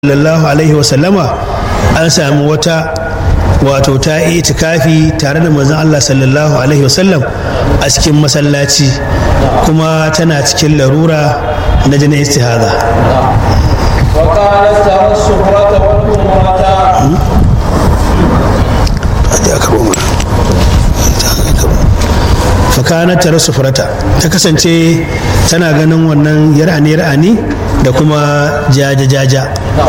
sallallahu alaihi wasallama an sami wata wato ta yi itikafi tare da manzon Allah sallallahu alaihi wasallam a cikin masallaci kuma tana cikin larura na jinin istihada وكانت ترى السفرة والأمرة fakanar tare sufurata ta kasance tana ganin wannan yar'ani yar'ani da kuma jaja-jaja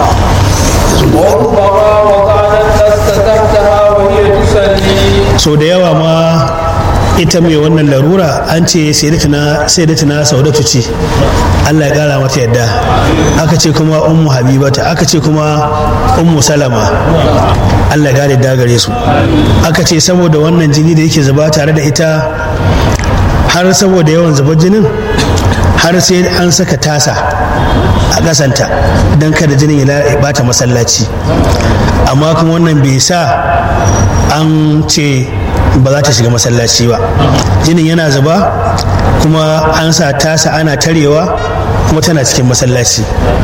وربما وكانت تستتحتها وهي تصلي sau da yawa ma ita mai wannan larura an ce sayyidatina saudatu ce allah ya kara mata yadda aka ce kuma ummu habibata aka ce kuma ummu salama allah ya kare dagare su aka ce saboda wannan jini da yake zuba tare da ita har saboda yawan zubar jinin har sai an saka tasa a ƙasanta don kada jinin ya bata masallaci amma kuma wannan bai sa an ce ba za ta shiga masallaci ba jinin yana zuba kuma an sa tasa ana tarewa kuma tana cikin masallaci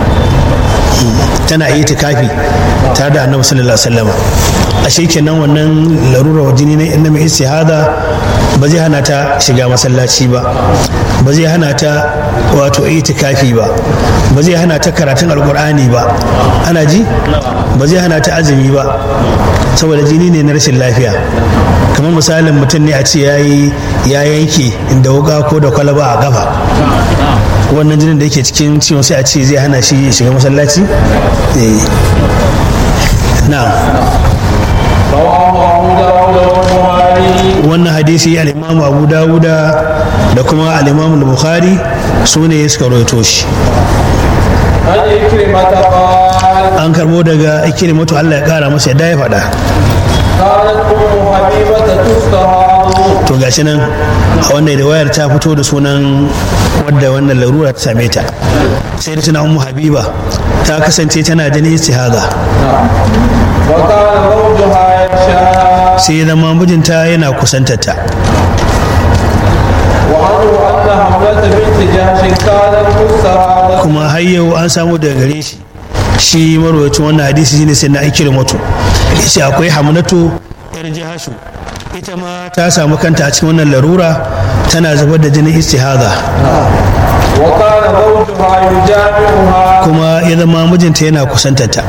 tana yi kafi tare da annabi sallallahu alaihi wasallam ashe kenan wannan larura jini na inda mai istihada ba zai hana ta shiga masallaci ba ba zai hana ta wato itikafi ba ba zai hana ta karatun alkur'ani ba ana ji ba zai hana ta azumi ba saboda jini ne na rashin lafiya kamar misalin mutum ne a ce ya yanke inda wuka ko da kwalaba a kafa wannan jinin da yake cikin ciwon sai a ce zai hana shi shiga masallaci na رواه أبو داود والبخاري wannan hadisi al'imamu abu dawuda da kuma al'imamu bukhari su ne suka roito shi عن إكرمة قال an karbo daga ikrimatu allah ya kara masa yadda ya faɗa كانت أم حبيبة تستهاض to gashi nan a wannan riwayar ta fito da sunan wadda wannan larura ta same ta sai da tana ummu habiba ta kasance tana jinin istihada وكان زوجها يخشاها sai ya zama mijinta yana kusantarta وعنه أن حملة بنت جهش كانت تستهاض kuma har yau an samu daga gare shi shi marwacin wannan hadisi shine sai na ikiri mutu yace akwai hamnatu yar jihashu ita ma ta samu kanta a cikin wannan larura tana zubar da jinin istihada وكان زوجها يجامعها kuma ya zama mijinta yana kusantarta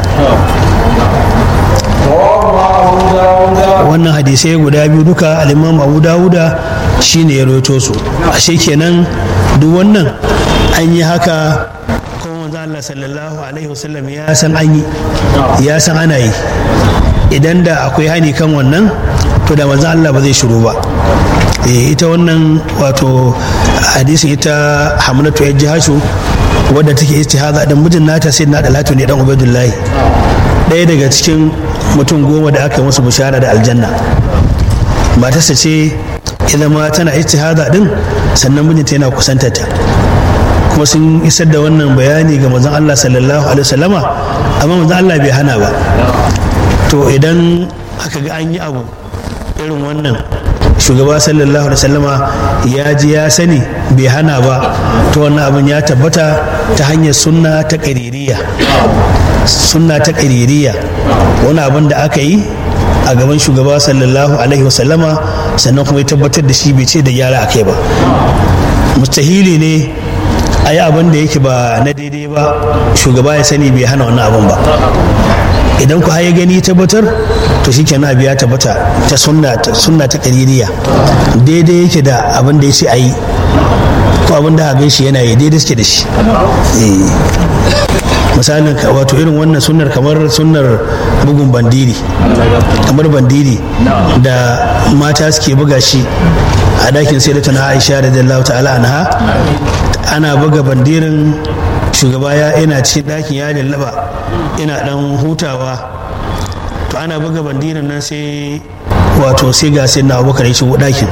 رواه أبو داود wannan hadisai guda biyu duka al'imam abu dawuda shine ya roto su ashe kenan duk wannan an yi haka kuma manzo Allah sallallahu alaihi wasallam ya san an yi ya san ana yi idan da akwai hani kan wannan to da manzo Allah ba zai shiru ba Eh, ita wannan wato hadisin ita hamlatu ya jihashu wadda take istihada dan mijin nata sai na dalatu ne dan ubaidullahi ɗaya daga cikin mutum goma da aka yi musu bishara da aljanna matarsa ce ya zama tana istihada din sannan mijinta yana kusantata kuma sun isar da wannan bayani ga manzon Allah sallallahu alaihi wasallama amma manzon Allah bai hana ba to idan aka ga an yi abu irin wannan shugaba sallallahu alaihi wasallama ya ji ya sani bai hana ba to wannan abin ya tabbata ta hanyar sunna ta ƙaririya sunna ta ƙaririya wani abin da aka yi a gaban shugaba sallallahu alaihi wasallama sannan kuma ya tabbatar da shi bai ce da gyara a kai ba mustahili ne a yi abin da yake ba na daidai ba shugaba ya sani bai hana wannan abin ba idan ku ya gani tabbatar to shi kenan abu ya tabbata ta sunna ta sunna ta kaririya daidai yake da abin da ya ce a yi ko abin da abin shi yana yi daidai suke da shi Eh. misalin ka- wato irin wannan sunnar kamar sunnar bugun bandiri kamar bandiri da mata suke buga shi a dakin sai da tana aisha da ta'ala anha ana buga bandirin shugaba ya ina cikin ɗakin ya lallaba ina ɗan hutawa to ana buga bandirin nan sai wato sai ga sai na abubakar ya shigo ɗakin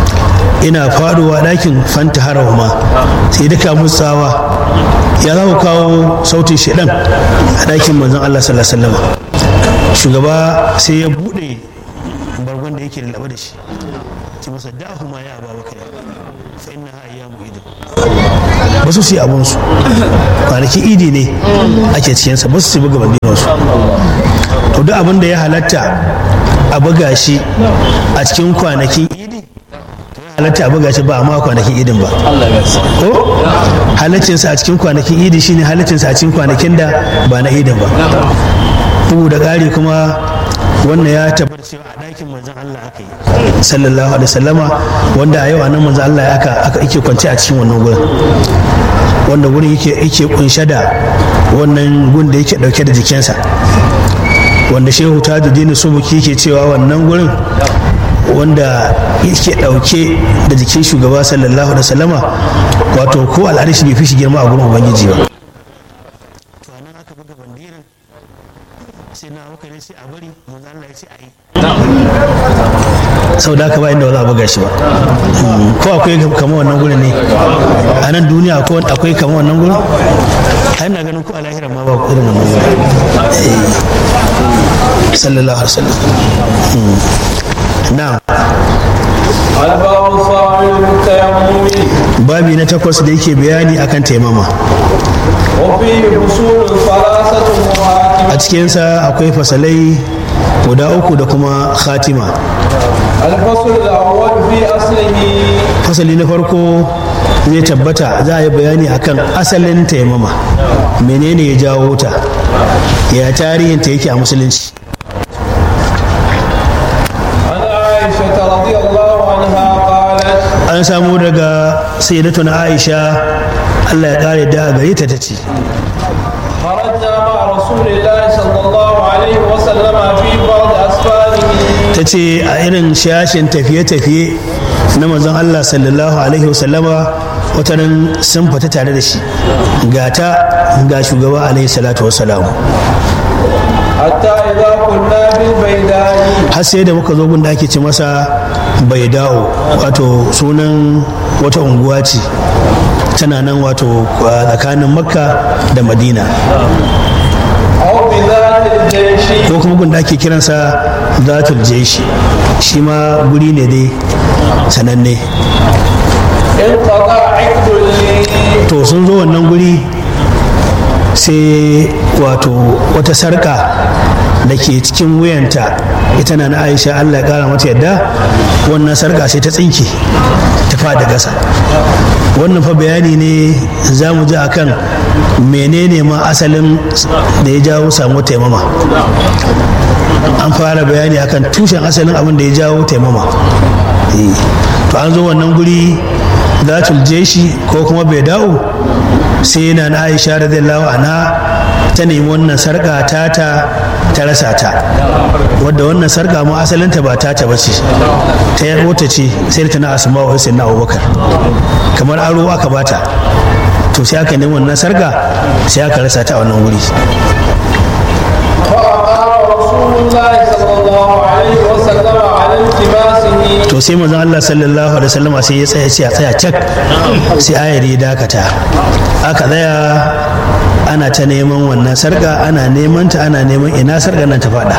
ina faɗowa ɗakin fanta harahuma sai duka musawa ya za ku kawo sautin shaɗan a ɗakin manzon Allah sallallahu alaihi wasallam shugaba sai ya buɗe bargon da yake lallaba da shi ce masa da'ahuma ya ababakar fa innaha ayyamu idin ba su yi abunsu kwanakin idi ne ake cikinsa ba su buga bandinansu to duk abin da ya halatta a buga shi a cikin kwanakin idi halatta a buga shi ba a ma kwanakin idin ba ko halaccinsa a cikin kwanakin idi shine halaccinsa a cikin kwanakin da ba na idin ba bugu da ƙari kuma wannan ya tabbata cewa a ɗakin manzon Allah aka yi sallallahu alaihi wasallama wanda a yau a nan manzon Allah aka aka yake kwance a cikin wannan gurin wanda gurin yake yake kunshe da wannan gun da yake dauke da jikinsa wanda shehu tajuddin subuki yake cewa wannan gurin wanda yake dauke da jikin shugaba sallallahu alaihi wasallama wato ko al'arishi bai fi shi girma a gurin ubangiji ba to anan aka buga bandirin sai na abubakar sai a bari manzo Allah ya ce a yi sau da haka ba inda ba za a buga shi ba ko akwai kama wannan gurin ne a nan duniya akwai kama wannan gurin a ina ganin ko a lahira ma ba irin wannan gurin sallallahu alaihi wasallam na'am الباب الثامن التيمم babi na takwas da yake bayani akan taimama وفيه فصول ثلاثة وحاتم a cikinsa akwai fasalai guda uku da kuma khatima الفصل الأول في أصله fasali na farko zai tabbata za a yi bayani akan asalin taimama menene ya jawo ta ya tarihinta yake a musulunci عن عائشة رضي الله عنها قالت an samu daga sayyidatuna aisha allah ya kare da gare ta tace خرجنا مع رسول الله صلى الله عليه وسلم في بعض أسفاره ta ce a irin shashin tafiye-tafiye na manzon allah sallallahu alaihi wasallama watanin sun fita tare da shi ga ta ga shugaba alaihi salatu wasalam حتى إذا كنا بالبيداء har sai da muka zo gun da ake ce masa bai dawo wato sunan wata unguwa ce tana nan wato a tsakanin makka da madina أو بذات الجيش ko kuma gun da ake kiransa zatul jeshi shi ma guri ne dai sananne انقطع عقد لي to sun zo wannan guri sai wato wata sarka da ke cikin wuyanta ita na na aisha allah ya kara mata yadda wannan sarka sai ta tsinke ta fada gasa wannan fa bayani ne za mu ji akan menene ma asalin da ya jawo samu taimama an fara bayani akan tushen asalin abin da ya jawo taimama Eh, to an zo wannan guri zatul jeshi ko kuma bai dawo sai yana na aisha radiyallahu anha ta nemi wannan sarka tata ta rasa ta wadda wannan sarka ma asalinta ba tata ba ce ta yar mota ce sai ta na asma wa sai na abubakar kamar aro aka bata to sai aka nemi wannan sarka sai aka rasa ta a wannan wuri فأقام رسول الله صلى الله عليه وسلم على التماسه to sai manzon Allah sallallahu alaihi wasallam sai ya tsaya sai a tsaya cak sai ayar ya dakata aka tsaya ana ta neman wannan sarka ana neman ta ana neman ina sarkar nan ta fada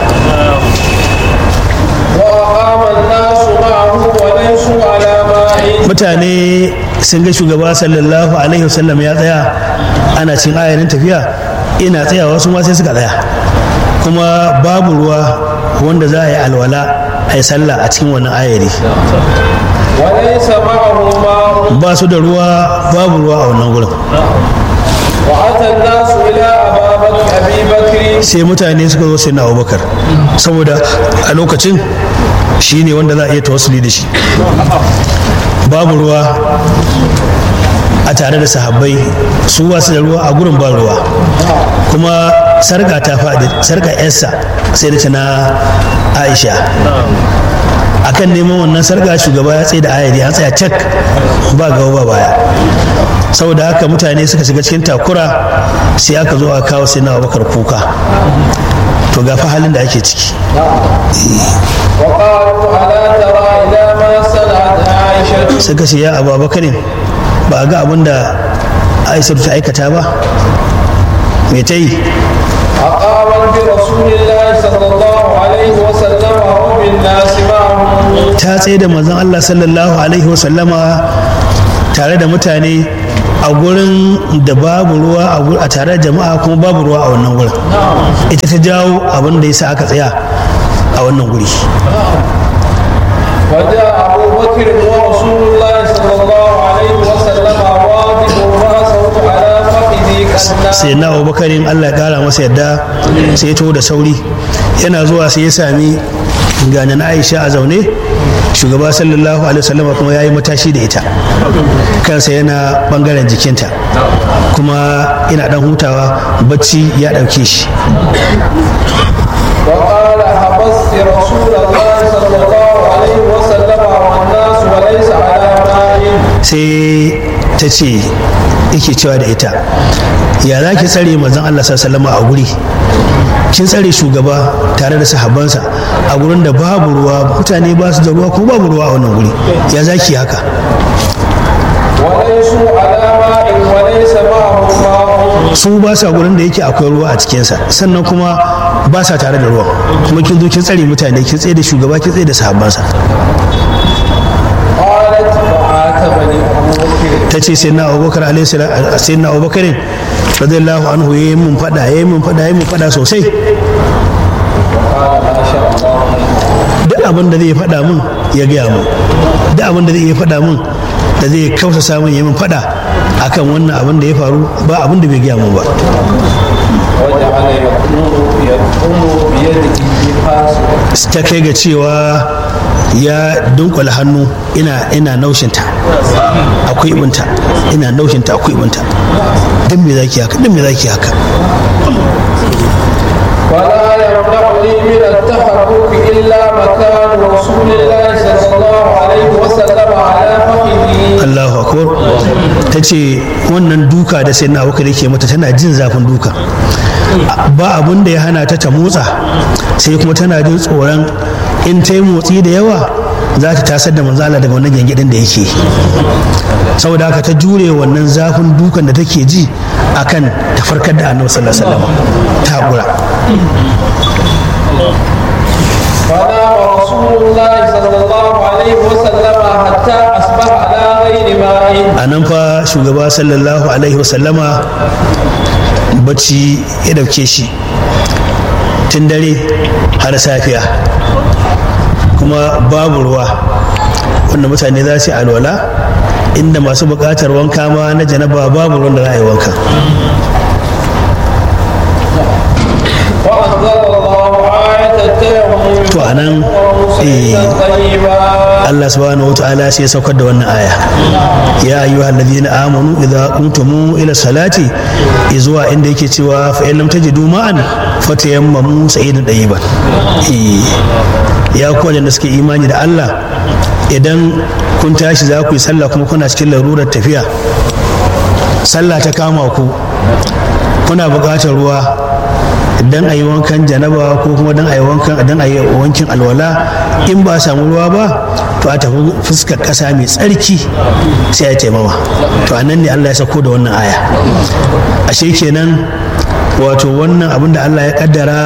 وأقام الناس معه وليسوا على ماء mutane sun ga shugaba sallallahu alaihi wasallam ya tsaya ana cin ayarin tafiya ina tsayawa su ma sai suka tsaya kuma babu ruwa wanda za a yi alwala a yi sallah a cikin wannan ayari وليس معه ماء ba su da ruwa babu ruwa a wannan gurin وأتى الناس إلى أبا بكر أبي بكر sai mutane suka zo sai na abubakar saboda a lokacin shi ne wanda za a iya tawassuli da shi babu ruwa a tare da sahabbai su wasu da ruwa a gurin ba ruwa kuma sarka ta faɗi sarka yarsa sai da ta na aisha akan neman wannan sarka shugaba ya tsaye da ayari an tsaya cak ba gaba ba baya saboda haka mutane suka shiga cikin takura sai aka zo a kawo sai na abubakar kuka to ga fa halin da ake ciki وقالوا ألا ترى إلى ما صنعت عائشة suka ce ya abubakarin ba a ga abin da aisha ta aikata ba me ta yi أقامت برسول الله صلى الله عليه وسلم وبالناس معه ta tsaye da manzon Allah sallallahu alaihi wasallama tare da mutane a gurin da babu ruwa a tare da jama'a kuma babu ruwa a wannan gurin ita ta jawo abin da ya sa aka tsaya a wannan guri وجاء أبو بكر ورسول الله صلى الله عليه وسلم واضح رأسه على فخذه كالنار sai na abubakarin allah ya kara masa yadda sai ya taho da sauri yana zuwa sai ya sami ganin aisha a zaune shugaba sallallahu alaihi wasallam kuma ya yi matashi da ita kansa yana bangaren jikinta kuma ina dan hutawa bacci ya ɗauke shi وقال حبست رسول الله صلى الله عليه وسلم والناس وليس على ماء sai ta ce yake cewa da ita ya za ki tsare manzon Allah sallallahu a guri kin tsare shugaba tare da sahabbansa a gurin da babu ruwa mutane ba su da ruwa ko babu ruwa a wannan guri ya za ki haka وليسوا على ماء وليس معهم ماء su ba sa gurin da yake akwai ruwa a cikinsa sannan kuma ba sa tare da ruwa kuma kin zo kin tsare mutane kin tsaye da shugaba kin tsaye da sahabbansa قالت فعاتبني أبو بكر ta ce sai na abubakar alaihi salam sai na abubakar radiyallahu anhu yayi mun fada yayi mun fada yayi mun fada sosai قال ما شاء الله duk abin da zai faɗa min ya gaya min duk abin da zai iya faɗa min da zai kausa samun ya min faɗa akan wannan abin da ya faru ba abin da bai gaya min ba وجعل يقوم يقوم بيده في فاسه ta kai ga cewa ya dunkula hannu ina ina naushinta akwai ibinta ina naushinta akwai ibinta dan me zaki haka dan me zaki haka ولا يمنعني من التحرك إلا مكان رسول الله صلى الله عليه وسلم على فخذه Allahu akbar ta ce wannan duka da sai na abubakar yake mata tana jin zafin duka ba abun da ya hana ta ta motsa sai kuma tana jin tsoron in ta yi motsi da yawa za ta tasar da manzala daga wannan gyangyaɗin da yake saboda haka ta jure wannan zafin dukan da take ji akan ta farkar da annabi sallallahu alaihi wasallam ta haƙura فنام رسول الله صلى الله عليه وسلم حتى أصبح على غير ماء a nan fa shugaba sallallahu alaihi wasallama bacci ya dauke shi tun dare har safiya kuma babu ruwa wanda mutane za su yi alwala inda masu buƙatar wanka ma na janaba babu ruwan da za a yi wanka وأنزل الله آية التيمم to a nan eh, طيبا Allah subhanahu wa ta'ala sai ya saukar da wannan aya ya ayyuha alladhina amanu idza qumtum ila salati izuwa inda yake cewa fa in lam tajidu ma'an fatayammamu sa'idan dayiban eh ya ku da suke imani da Allah idan kun tashi za ku yi sallah kuma kuna cikin larurar tafiya sallah ta kama ku kuna buƙatar ruwa dan a yi wankan janaba ko kuma dan a yi wankan dan a yi wankin alwala in ba a samu ruwa ba to a tafi fuskar ƙasa mai tsarki sai a taimama to a nan ne Allah ya sako da wannan aya ashe kenan wato wannan abin da Allah ya kaddara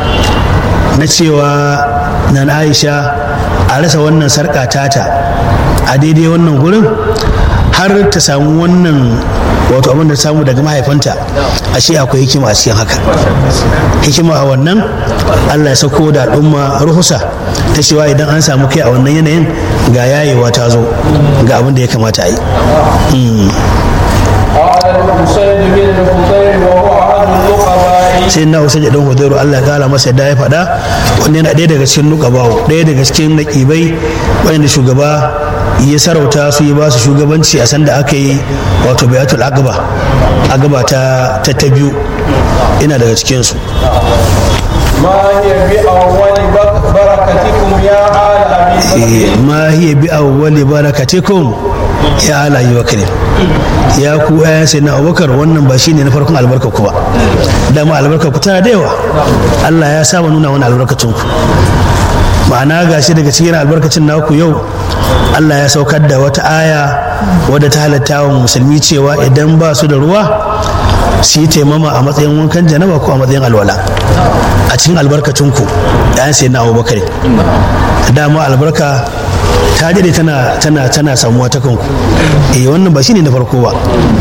na cewa nan Aisha a rasa wannan sarƙa tata a daidai wannan gurin har ta samu wannan wato abin da samu daga mahaifanta ashe akwai hikima a cikin haka hikima a wannan allah ya sako da al'umma ruhusa ta cewa idan an samu kai a wannan yanayin ga yayewa ta zo ga abin da ya kamata a yi Mm. قال الحسين بن الفضيل وهو أحد النقباء sai na usaid dan hudairu Allah ya kara masa yadda ya faɗa wanda yana ɗaya daga cikin nukabawo ɗaya daga cikin naƙibai wanda shugaba ya sarauta su yi ba su shugabanci a sanda aka yi wato bayatul agaba agaba ta ta ta biyu ina daga cikin su ما هي بأول بك- بركتكم يا آل أبي بكر ma hiya bi awwali barakatikum ya ala yi wakilin ya ku ayan sai na abubakar wannan ba shine na farkon albarka ku ba dama albarka ku tana da yawa Allah ya saba nuna wani albarkacin ku ma'ana gashi daga cikin albarkacin naku yau Allah ya saukar da wata aya wadda ta halatta wa musulmi cewa idan ba su da ruwa su yi taimama a matsayin wankan janaba ko a matsayin alwala a cikin albarkacin ku ya sai na abubakar dama albarka ta dade tana tana tana samuwa ta kanku eh wannan ba shine na farko ba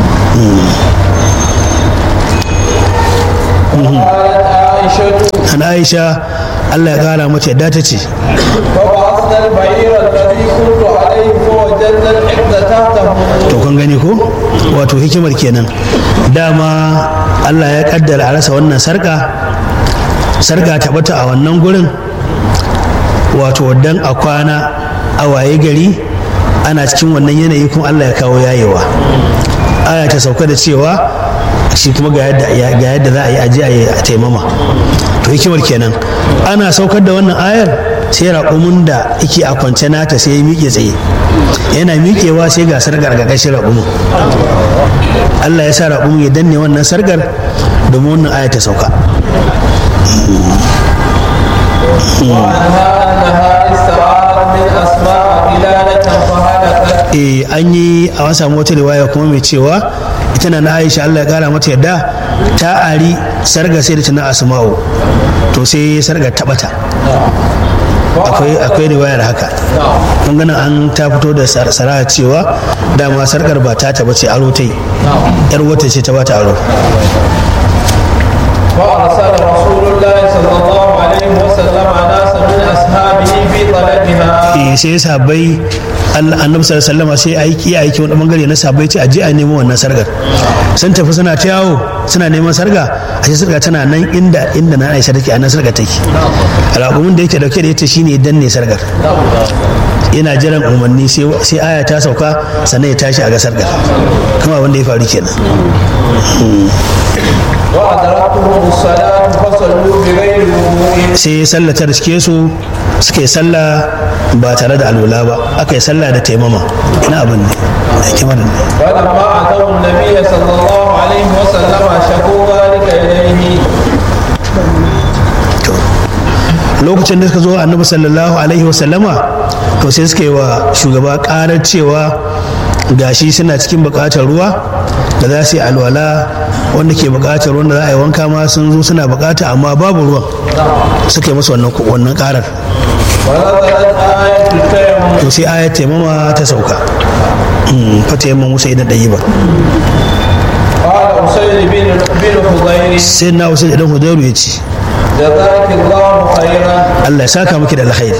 قالت عائشة an aisha Allah ya kara mata yadda ta ce فبعثنا البعير الذي كنت عليه فوجدنا العقد تحته to kun gani ko wato hikimar kenan dama Allah ya kaddara a rasa wannan sarka sarka ta bata a wannan gurin wato dan a kwana a waye gari ana cikin wannan yanayi kuma Allah ya kawo yayewa aya ta sauka da cewa shi kuma ga yadda ga yadda za a yi aje a yi a taimama to hikimar kenan ana saukar da wannan ayar sai raƙumin da yake a kwance nata sai ya miƙe tsaye yana miƙewa sai ga sargar ga ƙashin raƙumin Allah ya sa raƙumin ya danne wannan sargar domin wannan aya ta sauka وعنها أنها استعارت من أسماء قلادة فهلكت eh an yi a wani samu wata riwaya kuma mai cewa ita na na Aisha Allah ya kara mata yadda ta ari sarga sai da tana asma'u to sai sarga ta bata akwai akwai riwayar haka kun ganin an ta fito da sar- saraha cewa dama sarkar ba ta ta bace aro ta yi yar wata ce ta bata aro فأرسل رسول الله صلى الله عليه وسلم ناسا من أصحابه في طلبها eh sai sahabbai Allah annabi sallallahu alaihi wasallam sai aiki ya aiki wani bangare na sahabbai ce aje a nemo wannan sargar sun tafi suna ta yawo suna neman sarga a ce sarga tana nan inda inda na Aisha take a nan sarga take alaƙumin da yake dauke da ita shine danne sargar yana jiran umarni sai sai aya ta sauka sannan ya tashi a ga sargar kuma wanda ya faru kenan وأدركتهم الصلاة فصلوا بغير وضوء sai ya sallata da suke su suka yi sallah ba tare da alwala ba aka yi sallah da taimama ina abin ne da hikimar ne فلما أتوا النبي صلى الله عليه وسلم شكوا ذلك إليه lokacin da suka zo annabi sallallahu alaihi wasallama to sai suka yi wa shugaba karar cewa gashi suna cikin bukatar ruwa da za su yi alwala wanda ke bukatar wanda za a yi wanka ma sun zo suna bukata amma babu ruwan suka yi musu wannan wannan karar ونزلت آية التيمم to sai ayat taimama ta sauka Mm, fa taimama musa idan ɗayi ba قال أسيد بن بن حضير sai na wasu idan hudairu ya ce جزاك الله خيرا Allah ya saka miki da alkhairi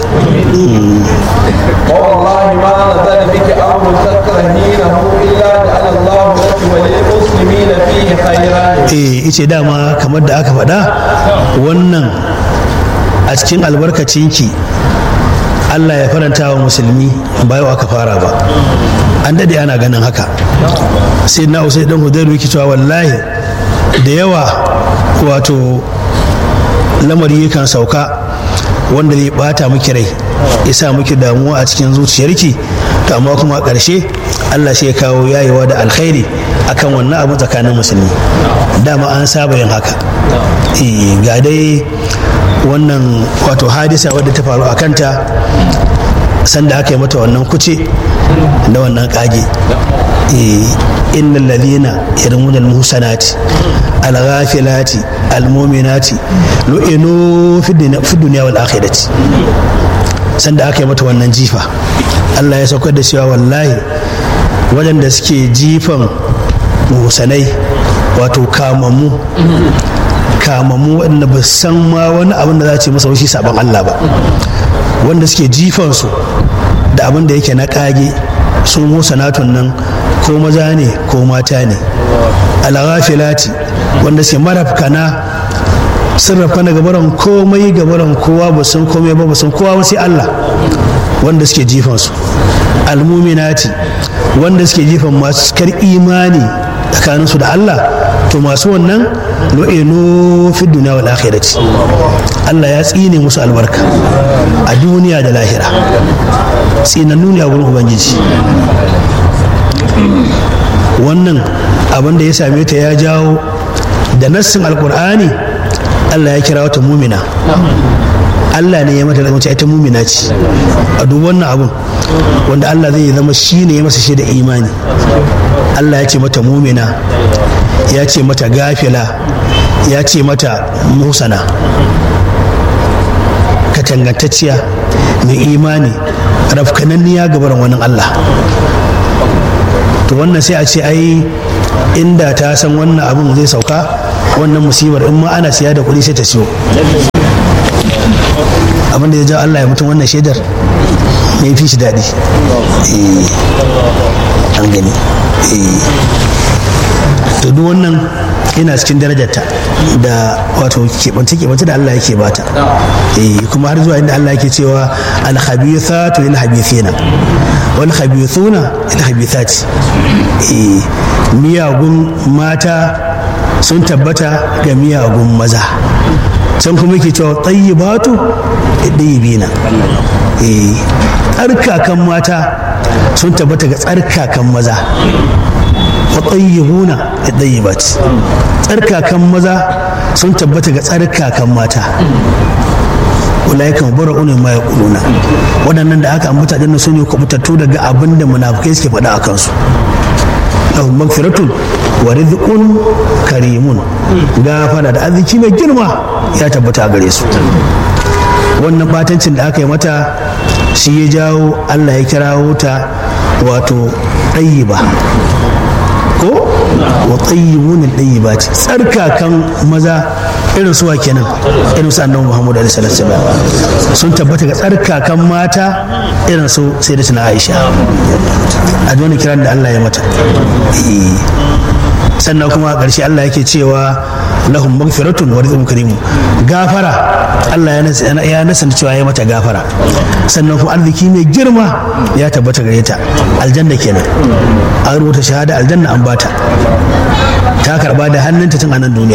ووالله ما نزل بك أمر تكرهينه إلا جعل الله لك وللمسلمين فيه خيرا eh ice dama kamar da aka faɗa wannan a cikin albarkacinki Allah ya faranta wa musulmi ba yau aka fara ba an daɗe ana ganin haka sai na usai dan hudairu yake cewa wallahi da yawa wato lamari yakan sauka wanda zai bata miki rai ya sa miki damuwa a cikin zuciyarki to amma kuma a ƙarshe Allah sai ya kawo yayewa da alkhairi akan wannan abu tsakanin musulmi dama an saba yin haka Eh, ga dai wannan wato hadisa wadda ta faru a kanta sanda aka yi mata wannan kuce da wannan kage إن الذين يرمون المحسنات الغافلات المؤمنات لئنوا في الدنيا, في الدنيا والآخرة sanda aka yi mata wannan jifa Allah ya saukar da cewa wallahi waɗanda suke jifan musanai wato kamammu kamammu waɗanda ba san ma wani abin da za ce masa shi sabon Allah ba wanda suke jifansu da abin da yake na ƙage su musanatun nan ko maza ne ko mata ne alghafilati wanda suke marafkana sun rafkana gabaran komai gabaran kowa ba san komai ba ba san kowa ba sai Allah wanda suke jifansu almuminati wanda suke jifan masu kar imani tsakaninsu da Allah to masu wannan lo'inu fi duniya wal akhirati Allah ya tsine musu albarka a duniya da lahira tsinannu ne a gurin ubangiji wannan abin da ya same ta ya jawo da nassin alkur'ani Allah ya kira wata mumina Allah ne ya mata da ita mumina ce a duk wannan abun wanda Allah zai zama shi ne ya masa shi da imani Allah ya ce mata mumina ya ce mata gafila ya ce mata musana katangantacciya mai imani rafkananniya gabarin wani Allah to wannan sai a ce ai inda ta san wannan abin zai sauka wannan musibar in ma ana siya da kuɗi sai ta siyo abin da ya ja Allah ya mutum wannan shaidar ya fi shi daɗi an gani to duk wannan yana cikin darajarta da wato keɓance keɓance da Allah yake bata kuma har zuwa inda Allah yake cewa alhabithatu lil habithina wal habithuna lil habithati miyagun mata sun tabbata ga miyagun maza can kuma yake cewa tayyibatu ɗayyibina tsarkakan mata sun tabbata ga tsarkakan maza wa tayyibuna ɗayyibat tsarkakan maza sun tabbata ga tsarkakan mata ulaikan bara'una ma yaquluna waɗannan da aka ambata dinnan su ne kubutattu daga abin da munafikai suke faɗa a kansu lahum magfiratun wa rizqun karimun gafara da arziki mai girma ya tabbata a gare su wannan batancin da aka yi mata shi ya jawo Allah ya kirawo ta wato ɗayyiba ko wa tsayyibun ɗayyiba ce tsarkakan maza irin suwa kenan irin su annabi Muhammadu alaihi salatu sun tabbata ga tsarkakan mata irin su sai da tuna Aisha a wani kiran da Allah ya mata sannan kuma a ƙarshe Allah yake cewa lahum magfiratun wa rizqun karimu gafara Allah ya nasa cewa ya mata gafara sannan kuma arziki mai girma ya tabbata gare ta aljanna kenan an rubuta shahada aljanna an bata ta karba da hannunta tun a nan duniya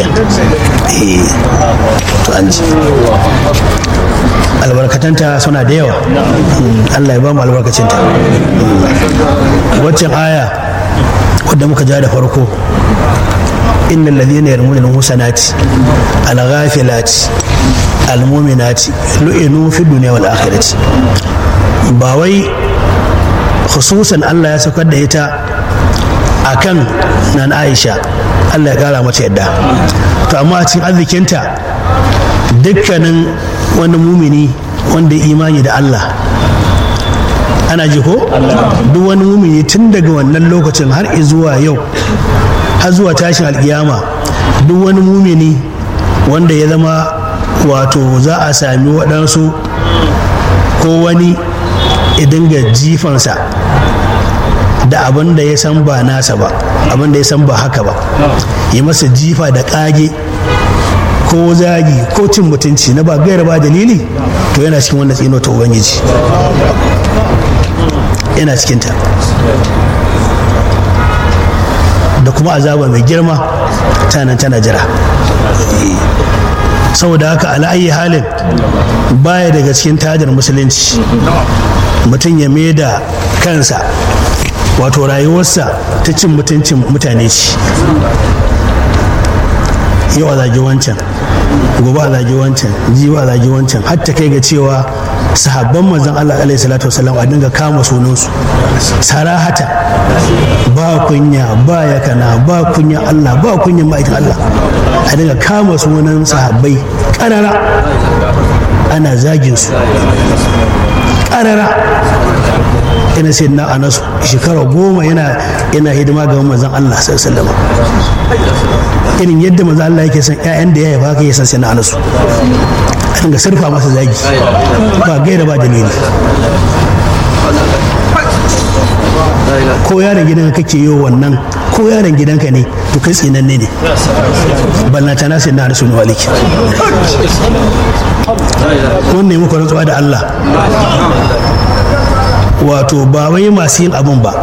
to an ji albarkatanta suna da yawa Allah ya ba mu albarkacinta waccan aya wadda muka ja da farko innal ladhina yarmuna al-musanati al-ghafilati al-mu'minati lu'inu fi dunya wal akhirati ba wai khususan Allah ya saukar da ita akan nan Aisha Allah ya kara mata yadda to amma a cikin arzikinta dukkanin wani mumini wanda ya imani da Allah ana ji ko duk wani mumini tun daga wannan lokacin har zuwa yau har zuwa tashin alkiyama duk wani mumini wanda ya zama wato za a sami waɗansu ko wani ya dinga jifansa da abin da ya san ba nasa ba abin da ya san ba haka ba yi masa jifa da ƙage ko zagi ko cin mutunci na ba gaira ba dalili to yana cikin wannan tsino ta ubangiji yana cikinta da kuma azaba mai girma tana tana jira saboda haka ala'ayi halin baya daga cikin tajar musulunci mutum ya da kansa wato rayuwarsa ta cin mutuncin mutane ce yau a zagi wancan gobe a zagi wancan jibi a zagi wancan har ta kai ga cewa sahabban manzon Allah alaihi salatu wasallam a dinga kama sunansu sarahata ba kunya ba yakana ba kunya Allah ba kunya ma'aikin Allah a dinga kama sunan sahabbai karara ana zagin su karara ina sai na anasu shekara goma yana yana hidima ga manzon Allah sallallahu alaihi irin yadda manzon Allah yake son ƴaƴan da ya haifa haka ya san sai na anasu a dinga sarfa masa zagi ba gaira ba dalili ko yaron gidanka kake yi wannan ko yaron gidanka ne to kai tsinanne ne ballanta na sai na anasu ne waliki wannan muku rantsuwa da Allah wato ba wai masu yin abin ba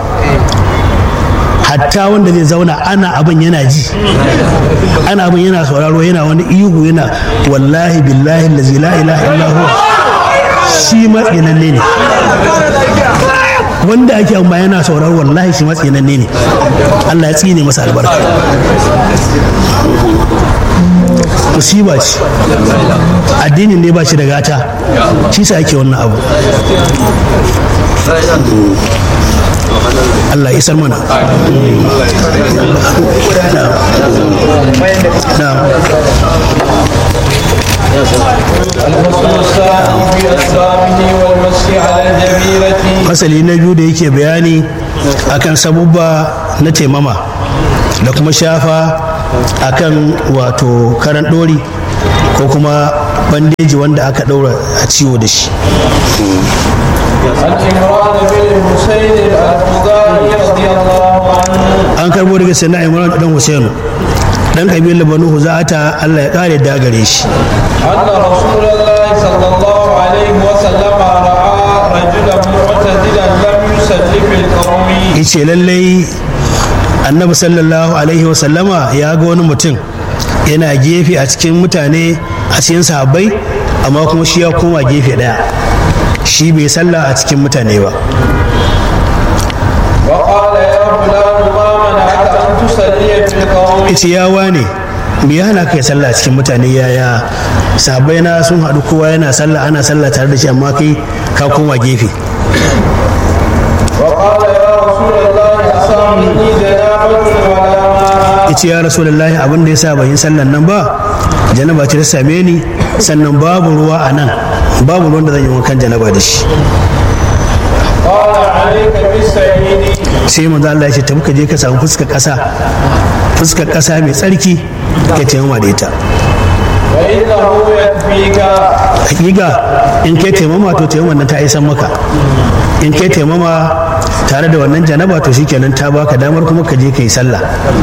hatta wanda zai zauna ana abin yana ji ana abin yana sauraro yana wani ihu yana wallahi billahi lazi la ilaha illa huwa shi matsinanne ne wanda ake amma yana sauraro wallahi shi matsinanne ne Allah ya tsine masa albarka musiba ce addinin ne ba shi da gata shi sa ake wannan abu Allah ya isar mana الحسن الثاني في أسبابه والمنافق المسح على الجبيرة fasali na biyu da yake bayani akan sabubba na taimama da kuma shafa akan wato karan ɗori ko kuma bandeji wanda aka ɗaura a ciwo da shi عن عمران بن الحسين الخزاعي رضي الله عنه an karbo daga sannan imran dan husainu dan kabilar banu huza'ata Allah ya kare da gare shi أن رسول الله صلى الله عليه وسلم رأى رجلا معتدلا لم يصلي في القوم yace lallai annabi sallallahu alaihi wasallama ya ga wani mutum yana gefe a cikin mutane a cikin sahabbai amma kuma shi ya koma gefe daya shi bai sallah a cikin mutane ba وقال يا فلان ما منعك أن تصلي في القوم yace ya wane me ya hana kai sallah a cikin mutane yaya sahabbai na sun haɗu kowa yana sallah ana sallah tare da shi amma kai ka koma gefe وقال يا رسول الله أصابني جنابة ولا ماء yace ya rasulullahi abin da yasa ban yi sallan nan ba janaba ce ta same ni sannan babu ruwa a nan babu ruwan da zan yi wankan janaba da shi قال عليك بالسعيد sai manzo Allah ya ce tafi ka je ka samu fuskar ƙasa fuskar ƙasa mai tsarki ka taimama da ita فإنه يكفيك hakika in kai taimama to taimama nan ta isan maka in kai taimama tare da wannan janaba to shikenan ta baka damar kuma ka je ka yi sallah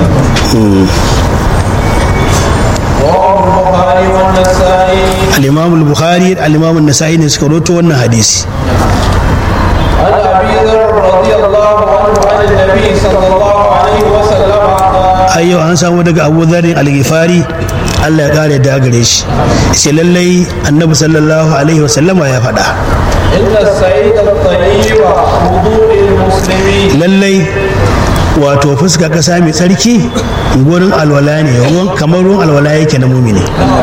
رواه البخاري والنسائي al-imam al-bukhari al-imam an-nasa'i ne suka rawaito wannan hadisi عن ابي ذر رضي الله عنه عن النبي صلى الله عليه وسلم قال ai yau an samu daga abu zarin al-ghifari Allah ya kare da gare shi sai lallai annabi sallallahu alaihi wasallama ya faɗa ان السعيد الطيب وضوء المسلمين lallai wato fuska ƙasa mai tsarki gurin alwala ne ruwan kamar ruwan alwala yake na mumini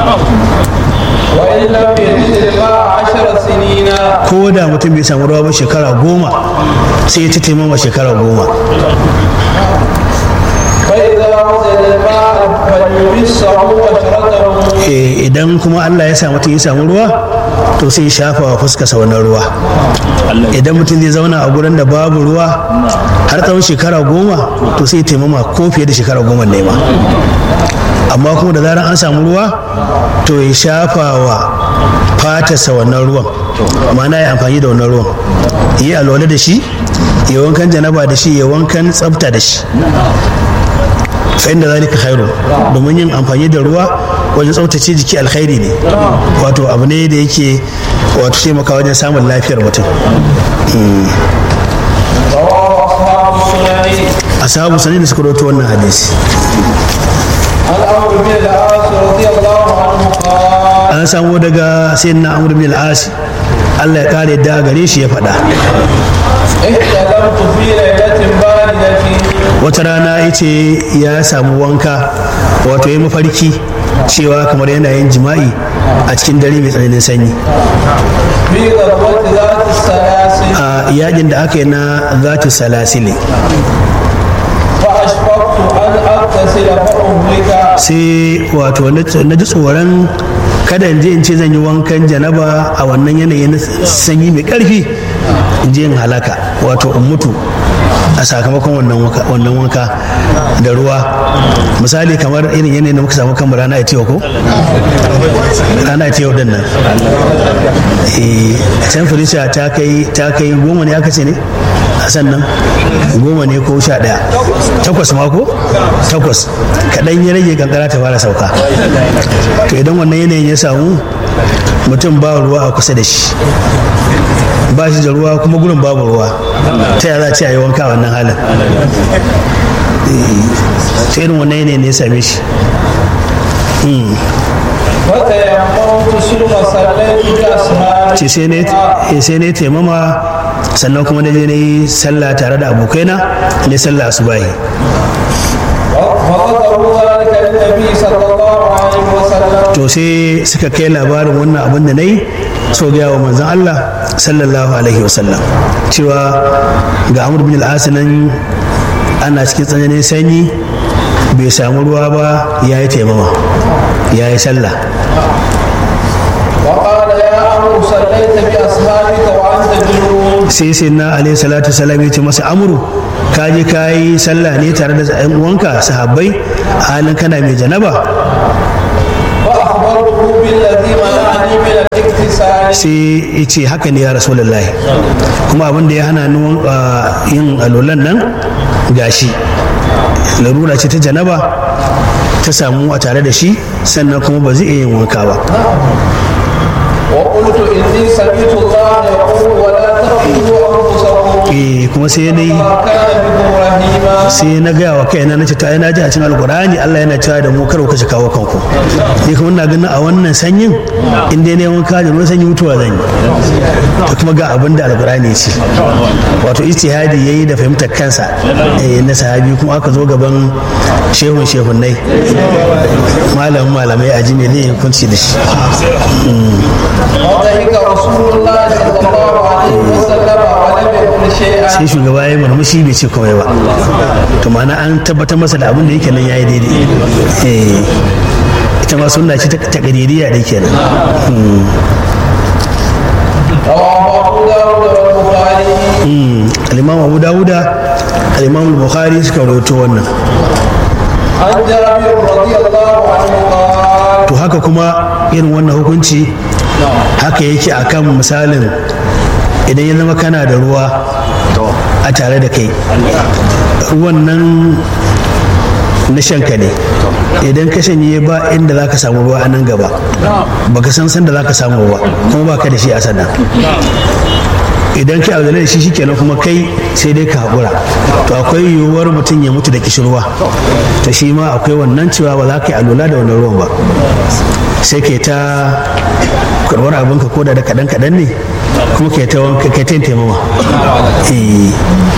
وان لم يجد الماء عشر سنين ko da mutum bai samu ruwa ba shekara goma sai ya ta taimama shekara goma فاذا وجد الماء فليمسه بشرته Eh, idan kuma Allah ya sa mutum ya samu ruwa to sai ya shafa wa fuskarsa wannan ruwa idan mutum zai zauna a gurin da babu ruwa har tsawon shekara goma to sai ya taimama ko fiye da shekara goma ne ma amma kuma da zarar an samu ruwa to ya shafa wa fatarsa wannan ruwan ma'ana ya amfani da wannan ruwan yi alwala da shi ya wankan janaba da shi ya wankan tsafta da shi fa inda zalika khairu domin yin amfani da ruwa wajen tsaftace jiki alkhairi ne wato abu ne da yake wato taimaka wajen samun lafiyar mutum رواه اصحاب السنن ashabu sanin da suka rawaito wannan hadisi عن عمرو بن العاص رضي الله عنه قال an samu daga sayyidina amr bin al-as Allah ya kare da gare shi ya faɗa احتلمت في ليلة باردة wata rana ya ce ya samu wanka wato ya mafarki cewa kamar yana yin jima'i a cikin dare mai tsananin sanyi في غزوة ذات السلاسل a yakin da aka yi na zatu salasili فأشفقت أن أغتسل فأهلك sai wato na ji tsoron kada in je in ce zan yi wankan janaba a wannan yanayi na sanyi mai karfi in je in halaka wato in mutu a sakamakon wannan wanka- wannan wanka da ruwa misali kamar irin yanayin da muka samu kan rana ita ko rana ita yau din nan eh temperature ta kai ta kai goma ne aka ce ne a sannan goma ne ko sha ɗaya takwas ma ko takwas kaɗan ya rage kankara ta fara sauka to idan wannan yanayin ya samu mutum ba ruwa a kusa da shi ba shi da ruwa kuma gurin babu ruwa ta yaya za a ce a yi wanka a wannan halin Eh, ta irin wannan yanayin ne ya same shi Hmm. فتيممت ثم صليت بأصحابي ce sai ne eh, sai ne taimama sannan kuma na je na yi sallah tare da abokaina ne sallah asubahi فذكروا ذلك للنبي صلى الله عليه وسلم to sai suka kai labarin wannan abin da na yi so gaya wa manzon Allah sallallahu alaihi wasallam cewa ga Amr bin al nan ana cikin tsananin sanyi bai samu ruwa ba ya yi taimama ya yi sallah وقال يا عمرو صليت بأصحابك وأنت sai sai na alaihi salatu salam ya ce masa amuru ka je ka yi sallah ne tare da yan uwanka sahabbai a halin kana mai janaba فأخبرته بالذي منعني من الاغتسال sai ya ce haka ne ya rasulullahi kuma abin da ya hana ni uh, yin alolan nan gashi larura ce ta janaba ta samu a tare da shi sannan kuma ba zai iya yin wanka ba وقلت إني سمعت الله يقول ولا تقتلوا أنفسكم eh kuma sai na yi ما كان بكم رحيما sai na gaya wa kaina na ce ta na ji a cikin alkur'ani Allah yana cewa da mu kar ku kashe kawo kanku ni kuma ina ganin a wannan sanyin in dai ne wanka da ruwan sanyi mutuwa zan yi to kuma ga abin da alkur'ani ya ce wato ijtihadi yayi da fahimtar kansa eh na sahabi kuma aka zo gaban shehun shehunnai malamin malamai a ji me zai yi hukunci da shi وضحك رسول الله صلى الله عليه وسلم ولم يقل شيئا sai shugaba ya yi murmushi bai ce komai ba to ma'ana an tabbatar masa da abin da yake nan yayi daidai eh ita ma sunna ce ta kadiriya da kenan Hmm. رواه أبو داود والبخاري Mm, al-imam abu dawuda al-imam al-bukhari suka rawaito wannan عن جابر رضي الله عنه قال to haka kuma irin wannan hukunci haka yake akan misalin idan ya zama kana da ruwa a tare da kai ruwan nan na shanka ne idan ka shanye ba inda za ka samu ruwa a nan gaba baka san sanda za ka samu ba kuma ba ka da shi a sannan idan kai auzale da shi shikenan kuma kai sai dai ka haƙura to akwai yiwuwar mutum ya mutu da kishirwa to shi ma akwai wannan cewa ba za ka yi alula da wannan ruwan ba sai ke ta karɓar abinka ko da da kaɗan kaɗan ne kuma ke ta wanka ke ta yin taimama Eh,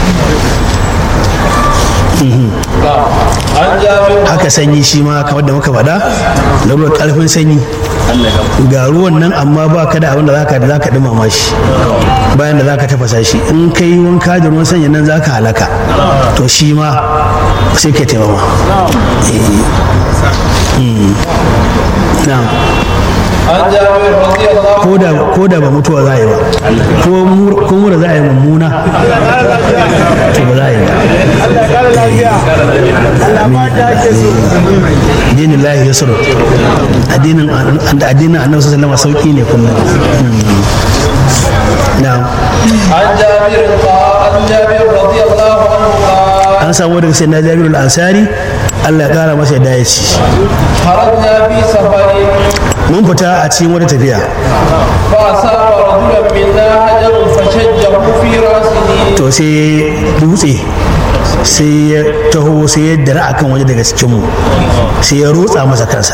عن جابر haka sanyi shi ma kamar da muka faɗa lalurar ƙarfin sanyi ga ruwan nan amma ba ka da abin da zaka za ka dumama shi bayan da zaka tafasa shi in ka yi wanka da ruwan sanyi nan zaka halaka to shi ma sai ka taimama Eh. Mm. na'am عن جابر رضي الله ko da ko da ba mutuwa za a yi ba ko mur- ko mura za a yi mummuna to ba za a yi ba addinin lahi ya suru addinin addinin annabi sallallahu alaihi sauki ne kullum na'am عن جابر قال عن جابر رضي الله عنه قال an samu daga sayyidina Jabir al-Ansari Allah ya kara masa yadda ya ci خرجنا في سفر mun fita a cikin wata tafiya فأصاب رجلا منا حجر فشجه في رأسه to sai dutse sai ya taho sai ya dara akan wani daga cikinmu sai ya rotsa masa kansa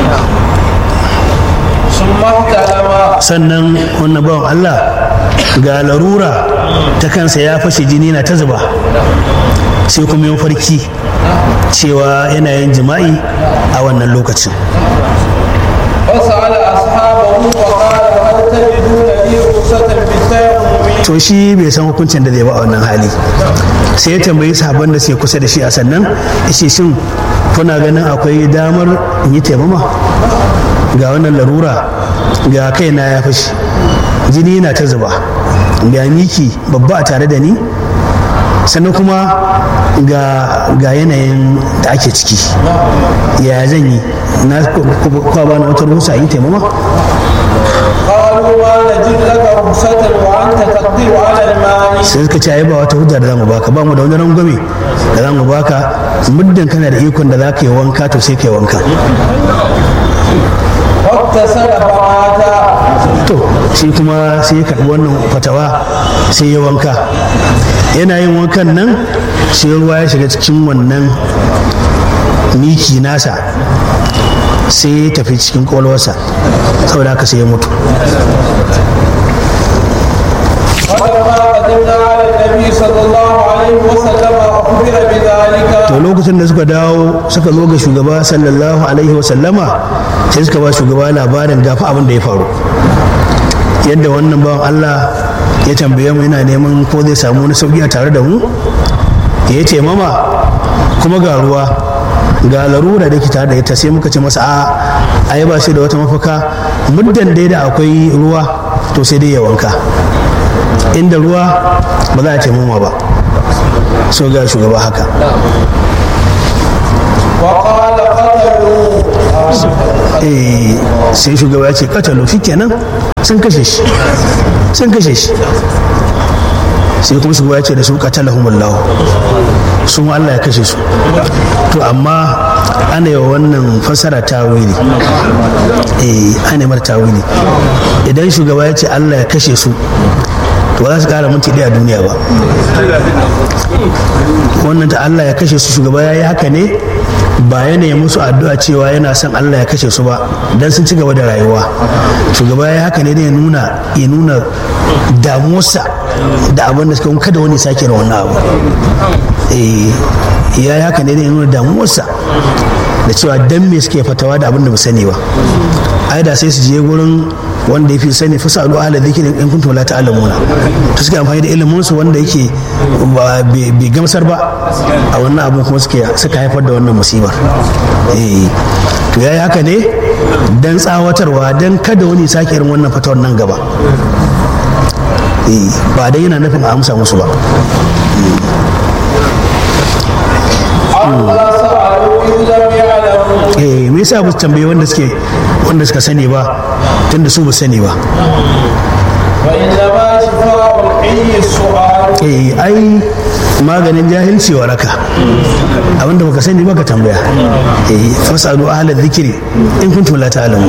ثم احتلم sannan wannan bawan Allah ga larura ta kansa ya fashe jini na ta zuba sai kuma yin farki cewa yana yin jima'i a wannan lokacin فسأل أصحابه فقال هل تجدون لي رخصة بالتيمم to shi bai san hukuncin da zai ba a wannan hali sai ya tambayi sahabban da suke kusa da shi a sannan yace shin kuna ganin akwai damar in yi taimama ga wannan larura ga kaina ya fashi jini na ta zuba ga miki babba a tare da ni sannan kuma ga, ga yanayin da ake ciki ya zan yi na kwa ba na wata rusa yi taimama قالوا ما نجد لك رخصة وأنت تقدر على الماء sai suka ce ai ba wata hujja da zamu baka ba mu da wani rangwame da zamu baka muddin kana da ikon da za ka yi wanka to sai ka yi wanka واغتسل فمات to shi kuma sai ya karɓi wannan fatawa sai ya wanka yana yin wankan nan sai ruwa ya shiga cikin wannan miki nasa sai ya tafi cikin kwalwarsa saboda haka sai ya mutu فلما قدمنا على النبي صلى الله عليه وسلم أخبر بذلك to lokacin da suka dawo suka zo ga shugaba sallallahu alaihi wasallama sai suka ba shugaba labarin gafa abin da ya faru yadda wannan bawan Allah ya tambaye mu yana neman ko zai samu wani sauki a tare da mu ya ce mama kuma ga ruwa ga larura da ke tare da ita sai muka ce masa a ai ba shi da wata mafaka muddan dai da akwai ruwa to sai dai ya wanka inda ruwa ba za a taimama ba so ga shugaba haka وقال قتلوا eh sai shugaba ya ce katalo shi kenan sun kashe shi sun kashe shi sai kuma shugaba ya ce da su katalahumullahu sun Allah ya kashe su to amma ana yi wa wannan fasara tawili eh ana yi mara tawili idan shugaba ya ce Allah ya kashe su to ba za su kara minti ɗaya a duniya ba wannan ta Allah ya kashe su shugaba ya yi haka ne ba yana yi musu addu'a cewa yana son Allah ya kashe su ba dan sun ci gaba da rayuwa shugaba ya yi haka ne da ya nuna ya nuna damuwarsa da abin da suka yi kada wani sake da wannan abu eh ya yi haka ne da ya nuna damuwarsa da cewa dan me suke fatawa da abin da ba sani ba ai da sai su je gurin wanda ya fi sani fasa alu ala zikirin in kuntum la ta'lamuna to suke amfani da ilimin su wanda yake ba- bai bai gamsar ba a wannan abun kuma suke suka haifar da wannan musibar eh to yayi haka ne dan tsawatarwa dan kada wani sake irin wannan fatawar nan gaba eh ba dai yana nufin a amsa musu ba عما سألوا إن لم يعلموا eh me yasa ba su tambaye wanda suke wanda suka sani ba tunda su ba su sani ba وإنما شفاء الحي السؤال eh ai maganin jahilci waraka abinda baka sani baka tambaya eh fasalu ahla dhikri in kuntum la ta'lamun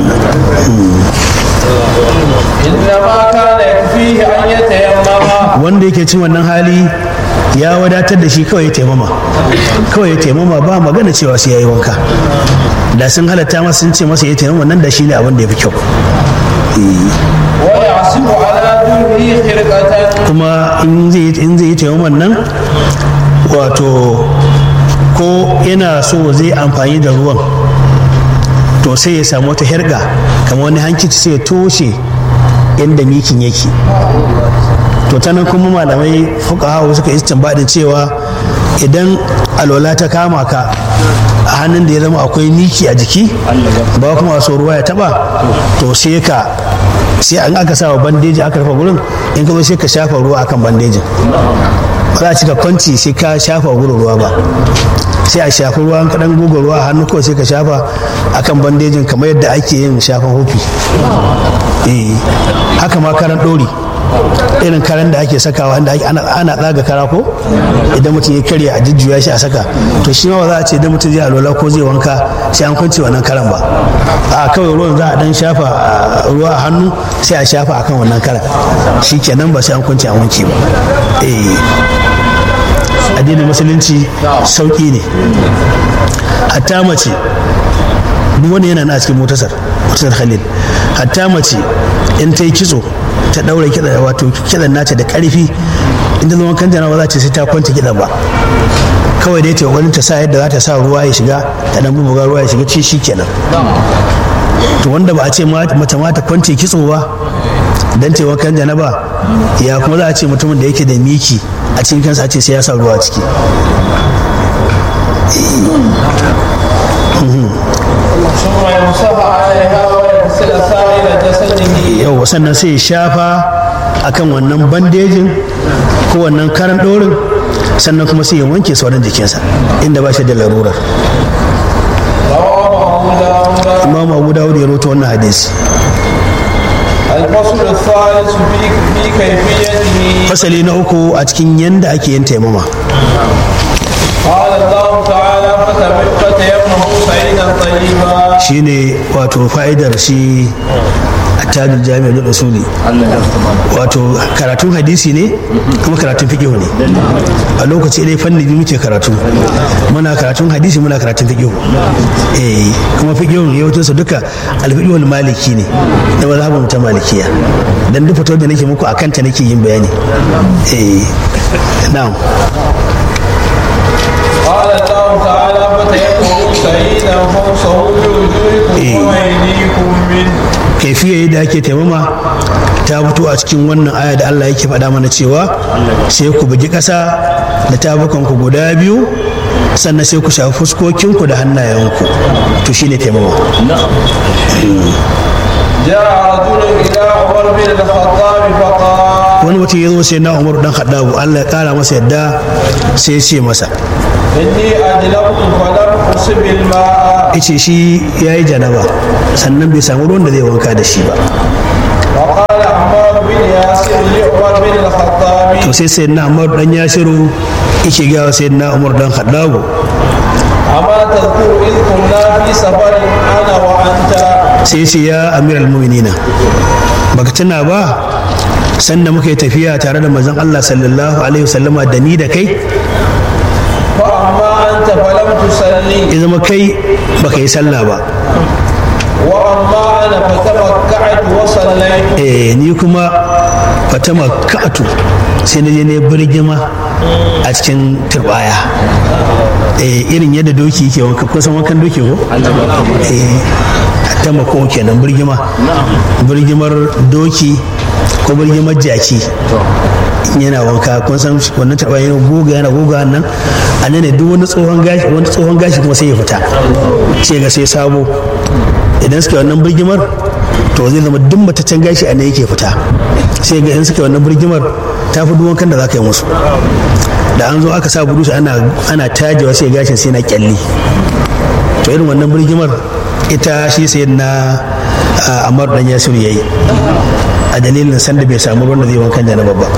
إنما كان يكفيه أن يتيمم wanda yake cin wannan hali ya wadatar da shi kawai ya taimama kawai ya taimama ba magana cewa sai yayi wanka da sun halatta masa sun ce masa ya taimama nan da shi ne abin da ya fi kyau Eh, ويعصب على دونه خرقة kuma in zai in zai yi taimaman nan wato ko yana so zai amfani da ruwan to sai ya samu wata herga kamar wani hankici sai ya toshe inda mikin yake to ta nan kuma malamai fuka hawa suka yi tambadin cewa idan alwala ta kama ka a hannun da ya zama akwai miki a jiki ba kuma so ruwa ya taba to sai ka sai an aka sa wa bandeji aka rufe gurin in ka zo sai ka shafa ruwa akan bandejin ba za a cika kwanci sai ka shafa gurin ruwa ba sai a shafi ruwa an kaɗan guga ruwa a hannu kawai sai ka shafa akan bandejin kamar yadda ake yin shafan hufi eh haka ma karan ɗori irin karan da ake sakawa wanda ake- ana ana tsaga kara ko idan mutum ya karya a jujjuya shi a saka to shi ma ba za a ce idan mutum zai alwala ko zai wanka sai an kwance wannan karan ba a kawai ruwan za a dan shafa a, ruwa a hannu sai a shafa akan wannan karan shi kenan ba sai an kwance an wanke ba eh addinin musulunci sauki ne hatta mace duk wani yana na a cikin motasar motasar khalil hatta mace in ta yi kitso ta daura kiɗa wato kiɗan nata da ƙarfi inda zama kan jana ba za ta sai ta kwanta kiɗan ba kawai dai ta yi wani ta sa yadda za ta sa ruwa ya shiga ta dan bubuga ruwa ya shiga ci shi kenan to wanda ba a ce ma- mace ma ta kwance kitso ba dan ta yi wankan janaba ya kuma za a ce mutumin da yake da miki a cikin kansa a ce sai ya sa ruwa a ciki ثم يمسح عليها ويغسل سائر جسده yau sannan sai ya shafa akan wannan bandejin ko wannan karan ɗorin sannan kuma sai ya wanke sauran jikinsa inda ba shi da larurar رواه أبو داود imam abu dawud ya roto wannan hadisi الفصل الثالث في في كيفيته fasali na uku a cikin yanda ake yin taimama قال الله تعالى فتم- فتيمموا صعيدا طيبا shine wato fa'idar shi attajul jami'ar da usuli wato karatun hadisi ne kuma karatun fiqh ne a lokaci ɗaya fanni biyu muke karatu muna karatun hadisi muna karatun fiqh eh kuma fiqh yawancin su duka alfiqhul maliki ne da mazhabin ta malikiya dan duk fito da nake muku akan ta nake yin bayani eh na'am قال الله تعالى فتيمموا صعيدا فامسحوا بوجوهكم إيه. وأيديكم منه kaifiya yadda ake taimama ta fito a cikin wannan aya da Allah yake faɗa mana cewa sai ku bugi ƙasa da tabukanku guda biyu sannan sai ku shafi fuskokinku da hannayenku to shine taimama جاء رجل إلى عمر بن الخطاب فقال wani mutum ya zo sai na umaru dan haddabu Allah ya kara masa yadda sai ya ce masa إني أجلبت فلم أصب الماء yace shi ya yi janaba sannan bai samu ruwan da zai wanka da shi ba وقال عمار بن ياسر لعمر بن الخطاب to sai sai na umaru dan yasiru yake gawa sai na umaru dan haddabu أما تذكر إذ كنا في سفر أنا وأنت sai ce ya amiral mu'minina baka tuna ba sanda muka yi tafiya tare da manzon Allah sallallahu alaihi wasallama da ni da kai فأما أنت فلم تصلي ya zama kai baka yi sallah ba وأما أنا فتمكعت وصليت eh ni kuma fatama ka'atu sai na je ne birgima a cikin turbaya eh irin yadda doki yake wanka ko san wankan doki ko eh ta mako kenan birgima birgimar doki ko birgimar jaki yana wanka kun san wannan taɓa yana goga yana goga nan a nan ne duk wani tsohon gashi wani tsohon gashi kuma sai ya fita sai ga sai sabo idan suka yi wannan birgimar to zai zama duk mataccen gashi a nan yake fita sai ga in suka yi wannan birgimar ta fi duk wankan da za ka yi musu da an zo aka sa burusu ana ana tajewa sai gashin sai na kyalli to irin wannan birgimar ita shi sai na amar dan yasiru yayi a dalilin sanda bai samu ruwan da zai wankan janaba ba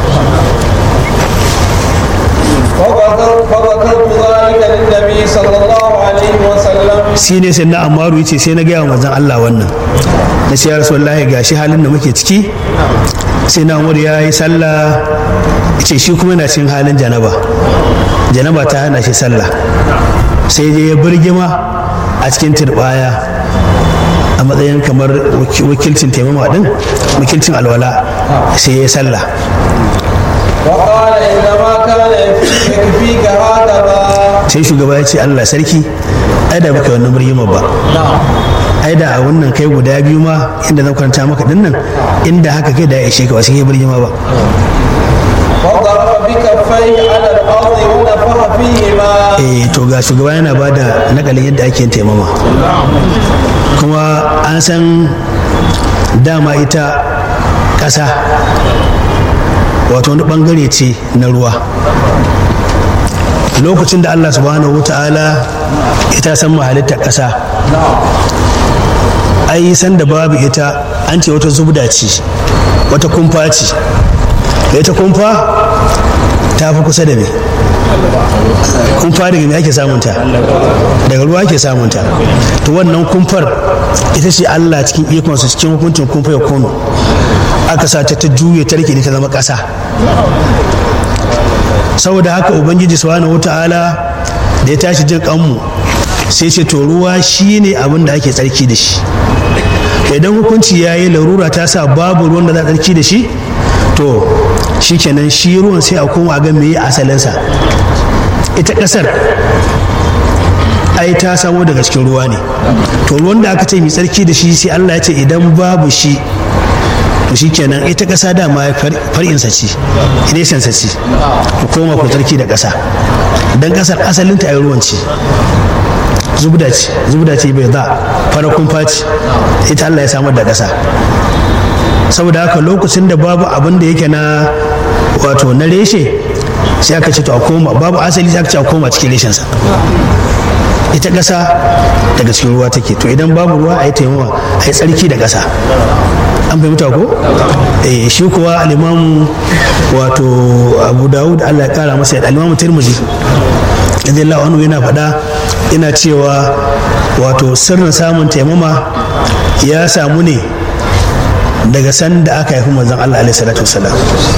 فذكر- فذكرت ذلك للنبي صلى الله عليه وسلم shi ne sai na amaru yace sai na gaya wa manzon Allah wannan na ce ya rasulullahi gashi halin da muke ciki sai na umar ya yi sallah ce shi kuma yana cikin halin janaba janaba ta hana shi sallah sai je ya birgima a cikin turbaya a matsayin kamar waki- wakilcin taimama din wakilcin alwala sai ya yi sallah وقال إنما كان يكفيك يكفيك هكذا sai shugaba ya ce Allah sarki ai da baka wannan birgima ba ai da a wannan kai guda biyu ma inda zan kwanta maka dinnan inda haka kai da ya ishe ka ba sai kai birgima ba وضرب بكفيه على الأرض ونفخ فيهما eh to ga shugaba yana ba da nakalin yadda ake yin taimama kuma an san dama ita ƙasa wato wani ɓangare ce na ruwa lokacin da allah subhanahu wa ta'ala ita san mahalittar ƙasa ai san da babu ita an ce wata zubda ce wata kumfa ce da ita kumfa ta fi kusa da me kumfa daga me ake samunta daga ruwa ake samunta to wannan kumfar ita ce allah cikin ikonsa cikin hukuncin kumfa ya kono aka sa ta ta juye ta rike ta zama ƙasa saboda haka ubangiji subhanahu wata'ala da ya tashi jin kanmu sai ce to ruwa shine abin da ake tsarki da shi idan hukunci ya yi larura ta sa babu ruwan da za a tsarki da shi to shikenan shi ruwan sai a koma a ga meye asalinsa ita ƙasar ai ta samo daga cikin ruwa ne to ruwan da aka ce mai tsarki da shi sai Allah ya ce idan babu shi to shikenan ita ƙasa dama far'insa ce reshensa ce ku koma ku tsarki da ƙasa don ƙasar asalinta ai ruwan ce zubda ce zubda ce bai za fara kumfa ce ita Allah ya samar da ƙasa saboda haka lokacin da babu abin da yake na wato na reshe sai aka ce to a koma babu asali sai aka ce a koma cikin reshensa ita ƙasa daga cikin ruwa take to idan babu ruwa a yi taimawa a yi tsarki da ƙasa an fahimta ko eh shi kuwa alimamu wato abu dawud allah ya kara masa alimamu tirmidhi radiyallahu anhu yana faɗa yana cewa wato sirrin samun taimama ya samu ne daga sanda aka haifi manzon Allah alaihi salatu wasalam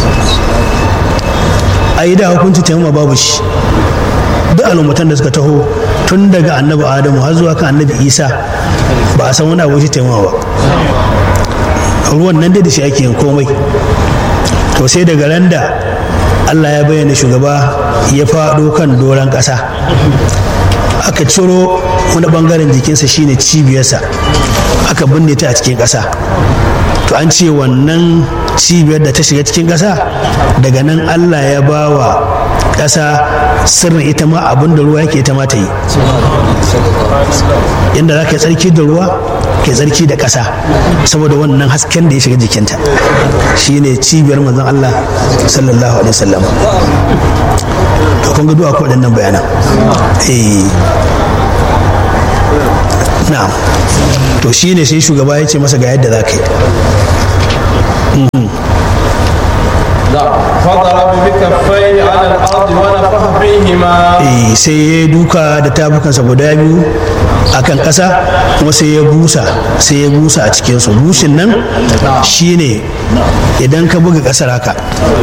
a yi da hukunci taimama babu shi duk al'ummatan da suka taho tun daga annabi adamu har zuwa kan annabi isa ba a san wani abu shi taimama ba ruwan nan dai da shi ake yin komai to sai daga ran da Allah ya bayyana shugaba ya faɗo kan doron ƙasa aka ciro wani ɓangaren jikinsa shine cibiyarsa aka binne ta a cikin ƙasa to an ce wannan cibiyar da ta shiga cikin ƙasa daga nan Allah ya ba wa ƙasa sirrin ita ma abin da ruwa yake ita ma ta yi inda za ka yi tsarki da ruwa ke tsarki da ƙasa saboda wannan hasken da ya shiga jikinta shine cibiyar manzon Allah sallallahu alaihi wasallam to kun ga du'a ko waɗannan bayanan eh na'am to shine sai shugaba ya ce masa ga yadda za ka yi فضرب بكفيه على الأرض ونفخ فيهما Eh, sai ya duka da tabukansa guda biyu akan ƙasa kuma sai ya busa sai ya busa a cikinsu bushin nan shine idan ka buga ƙasar haka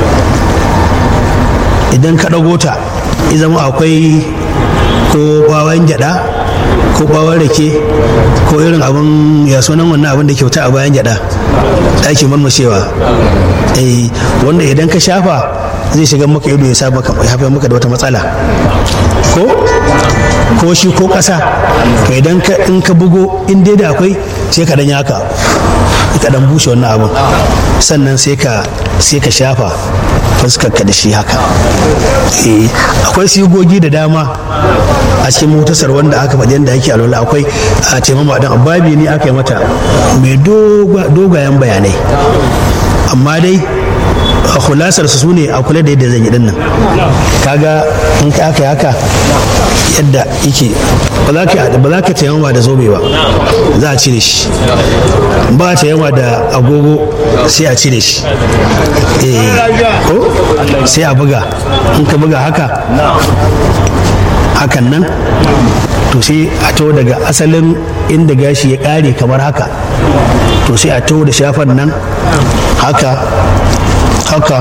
idan ka ɗago ta ya zama akwai ko ɓawon gyaɗa ko ɓawon rake ko irin abin ya sunan wannan abin da kyauta a bayan gyaɗa da ake marmashewa eh wanda idan ka shafa zai shiga maka ido ya sa maka ya haifar maka da wata matsala ko ko shi ko ƙasa to idan ka in ka bugo in dai da akwai sai ka dan yaka ka dan bushe wannan abin sannan sai ka sai ka shafa fuskar ka da shi haka eh akwai sigogi da dama a cikin motasar wanda aka faɗi yadda ake alwala akwai a taimama dan babi ne aka yi mata mai dogayen bayanai amma dai a kulasar su ne a kula da yadda zan yi dinnan kaga in ka aka yi haka yadda yake ba za ka ba za ka taimama da zobe ba za a cire shi ba a taimama da agogo sai a cire shi eh ko sai a buga in ka buga haka hakan nan to sai a to daga asalin inda gashi ya kare kamar haka to sai a to da shafan nan haka haka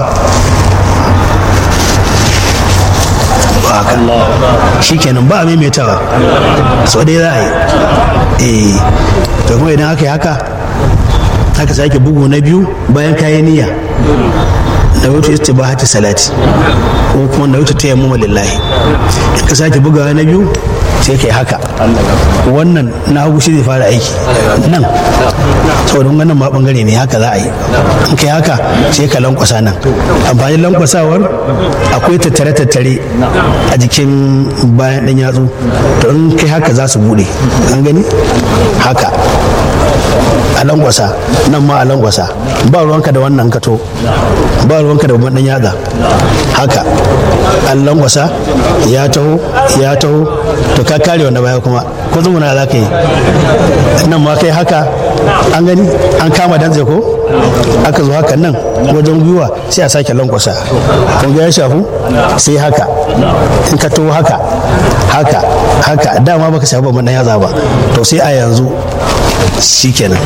haka shikenan ba a maimaitawa sau dai za a yi eh to kuma idan aka yi haka aka sake bugu na biyu bayan kayan niyya na wuce istibahati salati ko kuma na wuce ta yamma lillahi in ka sake bugawa na biyu sai kai haka wannan na hagu shi zai fara aiki nan saboda wannan ma bangare ne haka za a yi in kai haka sai ka lankwasa nan amfanin lankwasawar akwai tattare tattare a jikin bayan dan yatsu to in kai haka za su bude an gani haka a langwasa nan ma a langwasa ba ruwanka da wannan kato ba ruwanka da babban dan yatsa haka an langwasa ya taho ya taho to ka kare wanda baya kuma ko zumuna za ka yi nan ma kai haka an gani an kama dantse ko aka zo haka nan wajen gwiwa sai a sake lankwasa kun ga ya shafu sai haka in ka taho haka haka haka dama baka shafi babban dan yatsa ba to sai a yanzu shikenan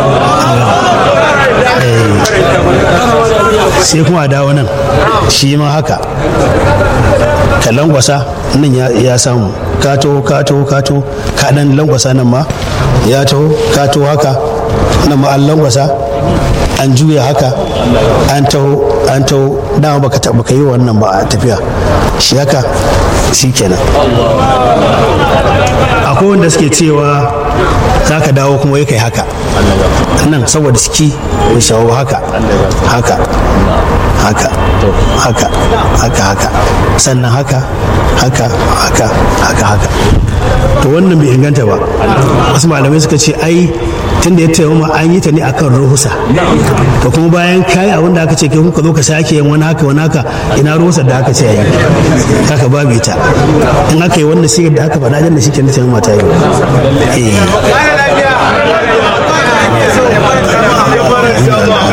sai kuma a dawo nan shi ma haka ka langwasa nan ya samu ka taho ka taho ka taho ka dan langwasa nan ma ya taho ka taho haka nan ma an langwasa an juya haka an taho an taho dama baka taɓa ka yi wannan ba a tafiya shi haka shi kenan akwai wanda suke cewa za ka dawo kuma ya kai haka nan saboda ciki ya shawo haka haka haka haka haka haka sannan haka haka haka haka haka to wannan bai inganta ba wasu malamai suka ce ai tun da ya taimama an yi ta ne akan ruhusa to kuma bayan kai abin da aka ce kai kuka zo ka sake yin wani haka wani haka ina ruhusa da aka ce yi haka babu ita in aka yi wannan sigar da aka faɗa da shi ke na taimama ta yi